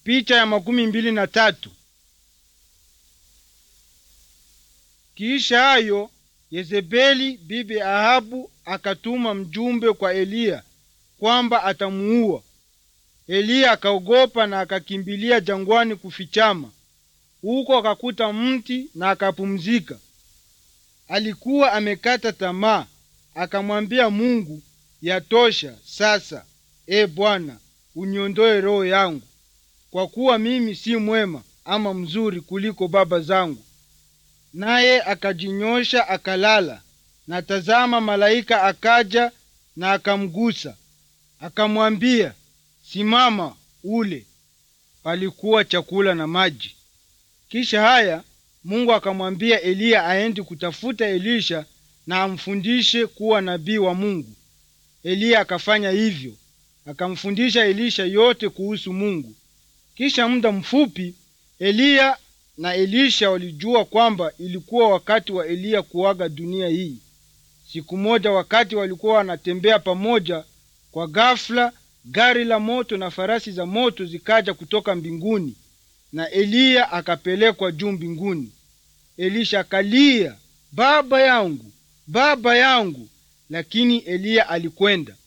Picha ya makumi mbili na tatu. Kisha hayo Yezebeli bibi Ahabu akatuma mjumbe kwa Eliya kwamba atamuua. Eliya akaogopa na akakimbilia jangwani kufichama. Huko akakuta mti na akapumzika. Alikuwa amekata tamaa, akamwambia Mungu, yatosha sasa, e Bwana, uniondoe roho yangu, kwa kuwa mimi si mwema ama mzuri kuliko baba zangu. Naye akajinyosha akalala, na tazama, malaika akaja na akamgusa, akamwambia, simama ule. Palikuwa chakula na maji. Kisha haya Mungu akamwambia Eliya aende kutafuta Elisha na amfundishe kuwa nabii wa Mungu. Eliya akafanya hivyo, akamfundisha Elisha yote kuhusu Mungu. Kisha muda mfupi Eliya na Elisha walijua kwamba ilikuwa wakati wa Eliya kuaga dunia hii. Siku moja, wakati walikuwa wanatembea pamoja, kwa ghafla gari la moto na farasi za moto zikaja kutoka mbinguni, na Eliya akapelekwa juu mbinguni. Elisha akalia, baba yangu, baba yangu, lakini Eliya alikwenda.